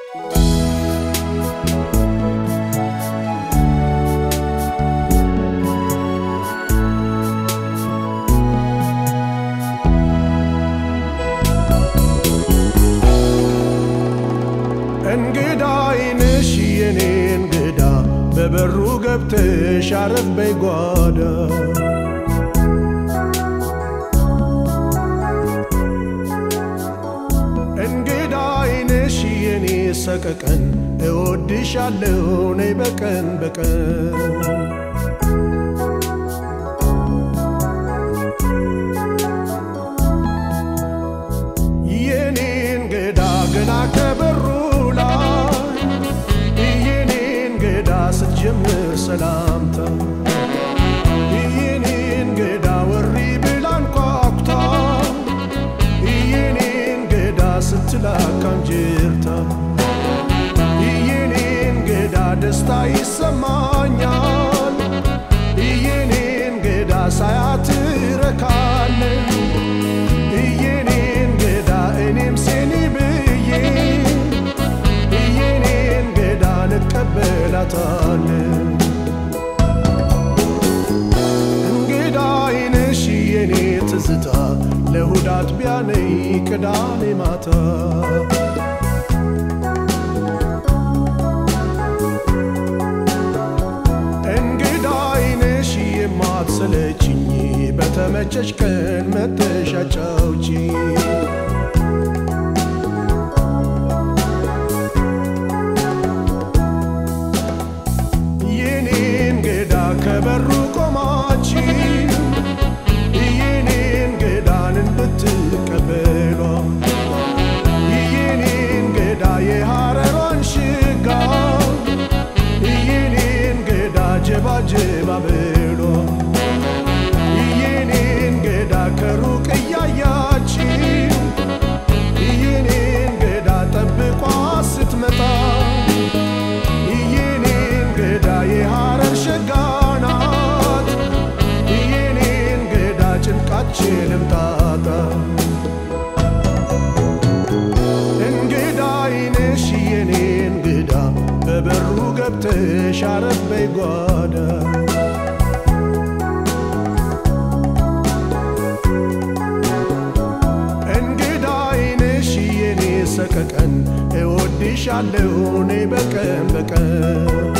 እንግዳ አይንሽ የኔ እንግዳ በበሩ ገብተሽ አረፍ በይ ጓዳ እንግዳ አይንሽ የኔ ሰቀቀን እወድሻለሁ ነይ በቀን በቀን የኔ እንግዳ ገና ከበሩ ላይ የኔ እንግዳ ስትጀምር ሰላምታ የኔ እንግዳ ወሪ ብላ አንኳኩታ የኔ እንግዳ ስትላካም ጅርታ የኔ እንግዳ ደስታ ይሰማኛል የኔ እንግዳ ሳያት ረካለን የኔ እንግዳ እኔም ሴኒ ብዬ የኔ እንግዳ እንቀበላታለን እንግዳ አይነሽ የኔ ትዝታ ለእሁድ አጥቢያ ነይ ቅዳሜ ማታ እንግዳ አይነሽ የማትሰለችኝ በተመቸሽ ቀን መተሽ አጫውቺኝ የኔ እንግዳ ከበሩ ቆማችሁ የኔ እንግዳን እንድትቀበሏ የኔ እንግዳ የሐረሯን ሽጋ የኔ እንግዳ ጀባ ጀባ ብሏ የኔ እንግዳ ከሩቅ እያያችሁ የኔ እንግዳ ጠብቋ ስትመጣ የኔ እንግዳ የሐረር ሸጋ ናት የኔ እንግዳ ጭንቃችንም ጣጣ እንግዳ አይነሽ የኔ እንግዳ በበሩ ገብተሽ አረፍ በይ ጓዳ እንግዳ አይነሽ የኔ ሰቀቀን እወድሻለሁ እኔ በቀን በቀን